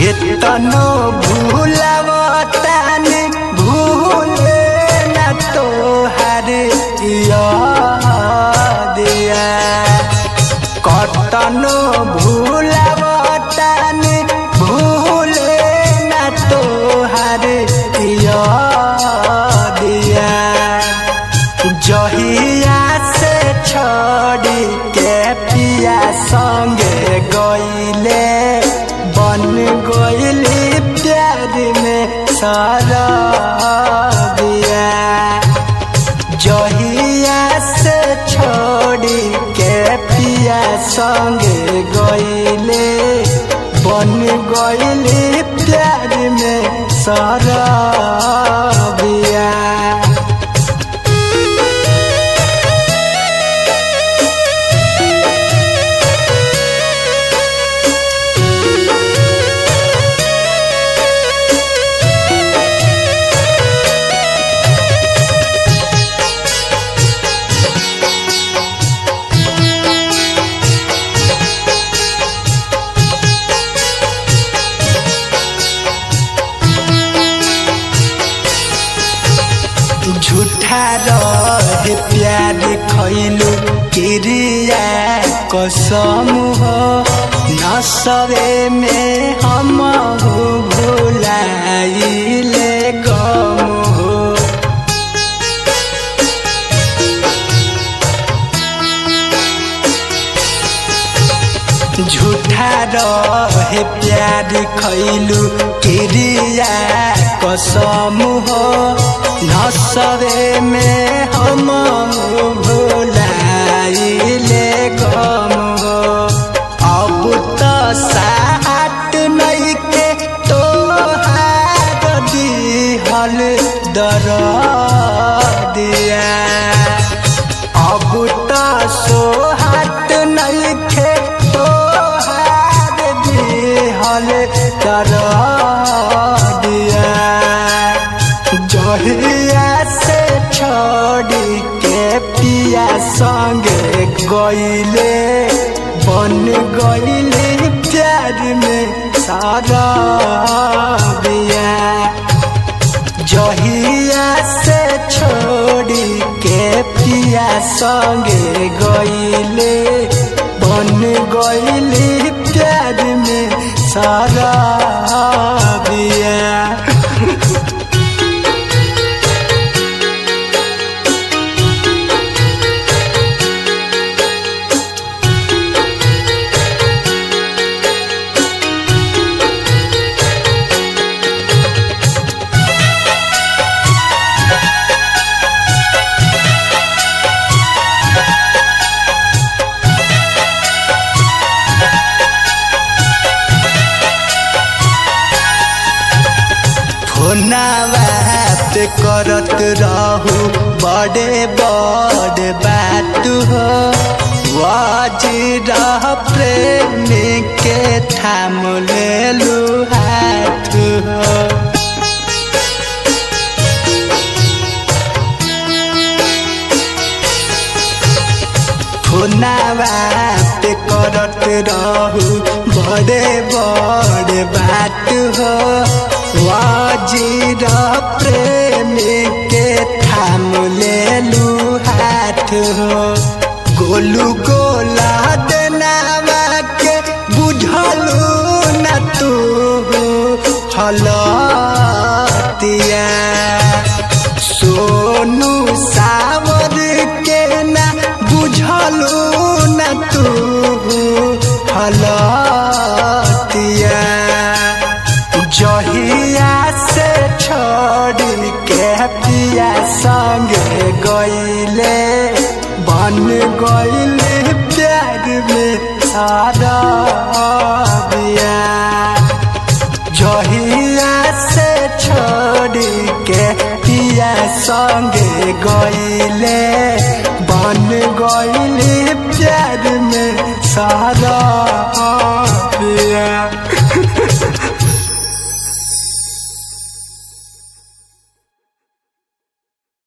केतनो भूलवतानी भूले न तोहर यादिया कतनो भूलवतानी भूले न तोहर यादिया जहिया से छोड़ी के पिया संगे गईले बन गईली प्यार में सारा दिया जहिया से छोड़ी के पिया संगे गईले बन गईली प्यार में सारा दिया झूठा रहे प्यार खैलू क्रिया कसम हो नसरे में हम हो भुलाइले गम हो झूठा रहे प्यार खैलू क्रिया कसम हो नसरे में हम भुलाइले गम हो अब तो साट नहीं के तो दिहल दर दिया अब तो सोहाट नहीं खे तो हार दिहल तर दिया जहिया से छोड़ी के पिया संगे गईले बन गईले प्यार में सारा दिया जहिया से छोड़ी के पिया संगे गईले बन गईले प्यार में सारा दिया फोनावात करत रहू बड़े बड़े बात हो वजीरा प्रेम के थाम लेलू हाथ हो फोनावात करत रहू बड़े बड़े बात हो वजीर प्रेम के थाम लेलू हाथ हो गोलू गोला देनावा के बुझलू न तू हलतिया सोनू सावर के ना बुझलू न तू हलतिया जहिया से छोड़ के पिया संगे गईले बन गईले प्यार में सारा दिया जहिया से छोड़ के पिया संगे गईले बन गईले प्यार में सारा